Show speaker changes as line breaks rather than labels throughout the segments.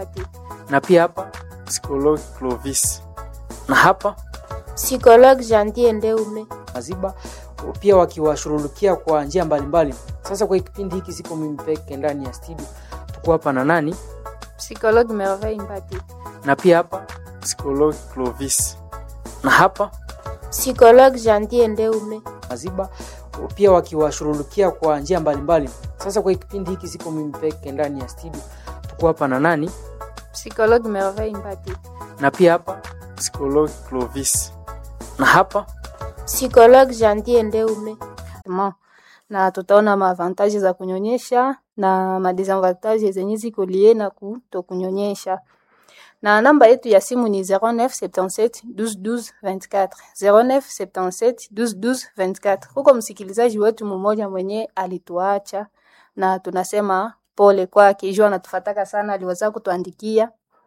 Imbati.
na pia hapa psikologi Clovis na hapa
Psychologue Jantie Ndeume.
Maziba pia wakiwashughulikia kwa njia mbalimbali. Sasa kwa kipindi hiki siko mimi peke ndani ya studio, tuko hapa na nani
Psychologue Merveille Imbati.
na pia hapa psikologi Clovis na hapa
Psychologue Jantie Ndeume.
Maziba pia wakiwashughulikia kwa njia mbalimbali. Sasa kwa kipindi hiki siko mimi peke ndani ya studio, tuko hapa na nani
Psychologue Merveille Imbati.
na pia hapa psikologi Clovis na hapa
Psychologue Jantie Ndeume.
Mo. na tutaona maavantaji za kunyonyesha na madesavantaji zenye ziko lie na kutokunyonyesha. Na namba yetu ya simu ni 0977 12 12 24 0977 12 12 24. Huko msikilizaji wetu mmoja mwenye alituacha na tunasema pole kwake, jua anatufataka sana, aliweza kutuandikia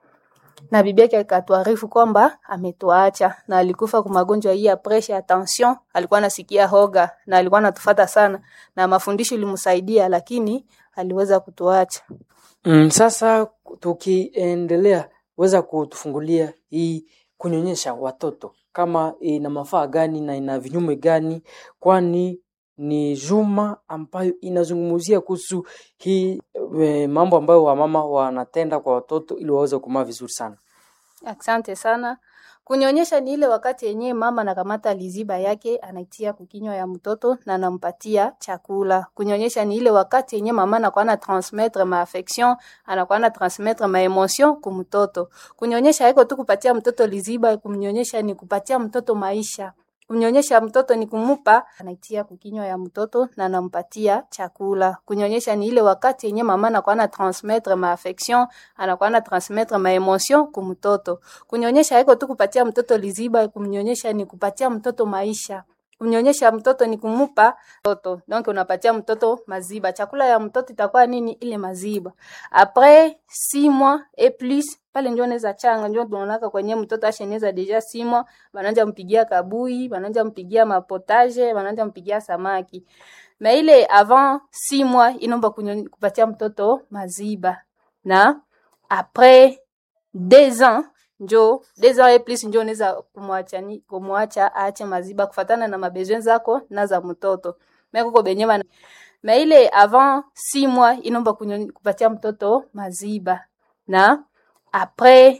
na bibi yake akatuarifu kwamba ametuacha na alikufa kwa magonjwa hii ya presha ya tension. Alikuwa anasikia hoga na alikuwa anatufata sana, na mafundisho ilimsaidia, lakini aliweza kutuacha.
Mm, sasa tukiendelea, weza kutufungulia hii kunyonyesha watoto kama ina mafaa gani na ina vinyume gani, kwani ni juma ambayo inazungumzia kuhusu hii e, mambo ambayo wamama wanatenda kwa watoto ili waweze kumaa vizuri sana.
Asante sana. Kunyonyesha ni ile wakati yenyewe mama anakamata liziba yake anaitia kukinywa ya mtoto na anampatia chakula. Kunyonyesha ni ile wakati yenyewe mama anakuwa na transmettre ma affection, anakuwa na transmettre ma emotion ku mtoto. Kunyonyesha haiko tu kupatia mtoto liziba, kumnyonyesha ni kupatia mtoto maisha. Kumnyonyesha mtoto ni kumupa anaitia kukinywa ya mtoto na anampatia chakula. Kunyonyesha ni ile wakati yenyewe mama anakuwa na transmettre ma affection, anakuwa na transmettre ma emotion ku mtoto. Kunyonyesha haiko tu kupatia mtoto liziba, kumnyonyesha ni kupatia mtoto maisha. Kumnyonyesha mtoto ni kumupa mtoto. Donc unapatia mtoto maziba. Chakula ya mtoto itakuwa nini? Ile maziba. Après 6 mois et plus pale ndio anaweza changa, ndio tunaonaka kwenye mtoto asheneza deja 6 mois, bananja mpigia kabui, bananja mpigia mapotage, bananja mpigia samaki. Na ile avant 6 mois inomba kunyo- kupatia mtoto maziba. Na après 2 ans njo deux ans et plus njo unaweza kumwacha ni kumwacha aache maziba kufatana na mabesoin zako na za mtoto. Mimi kuko benye bana na ile avant 6 mois inomba kunyo- kupatia mtoto maziba. Na après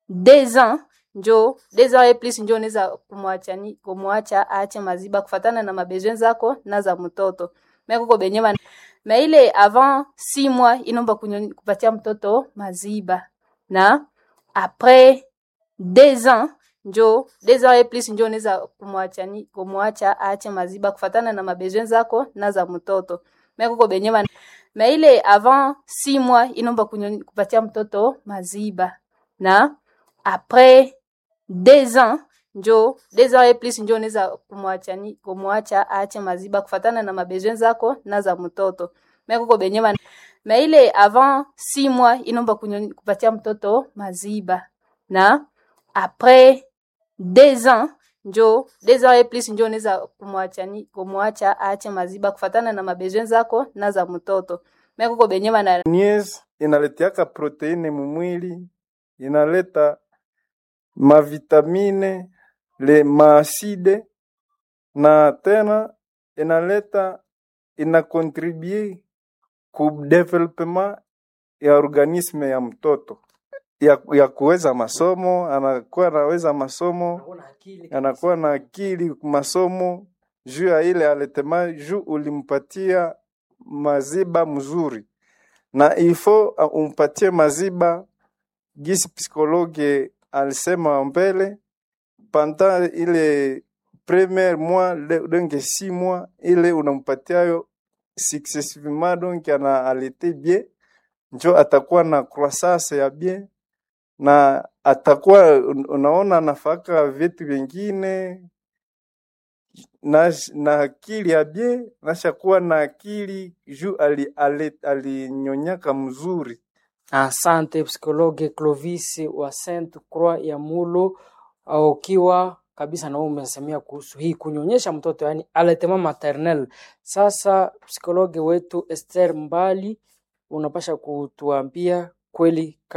2 ans njo deux ans et plus njo unaweza kumwacha ni kumwacha aache maziba kufatana na mabesoin zako na za mtoto. Mimi kuko benye bana na ile avant 6 mois inomba kunyo- kupatia mtoto maziba. Na après 2 ans njo deux ans et plus njo unaweza kumwacha ni kumwacha aache maziba kufatana na mabesoin zako na za mtoto. Mimi kuko benye bana na ile avant 6 mois inomba kunyo- kupatia mtoto maziba. Na après 2 ans njo deux ans et plus njo unaweza kumwacha ni kumwacha aache maziba kufatana na mabesoin zako na za mtoto. Mimi kuko benye bana na ile avant 6 mois inomba kunyo- kupatia mtoto maziba. Na après 2 ans njo deux ans et plus njo unaweza kumwacha ni kumwacha aache maziba kufatana na mabesoin zako na za mtoto. Mimi kuko benye bana
Nies inaletiaka proteine mumwili, inaleta mavitamine, le maaside na tena inaleta inakontribue ku development ya organisme ya mtoto ya, ya kuweza masomo, anakuwa anaweza masomo, anakuwa na akili masomo juu ya ile aletema juu ulimpatia maziba mzuri na ifo uh, umpatie maziba gisi psikologe alisema mbele panda ile premier mois le- donge si mois ile unampatiayo successivement donc ana alete bien njo atakuwa na croissance ya bien na atakuwa un- unaona nafaka vitu vingine na, na akili ya bien nashakuwa na akili juu ali, ali, alinyonyaka mzuri
Asante psikologe Clovis wa Saint Croix ya Mulo, au ukiwa kabisa na wewe umesemea kuhusu hii kunyonyesha mtoto, yani allaitement maternel. Sasa psikologe wetu Esther Mbali, unapasha kutuambia kweli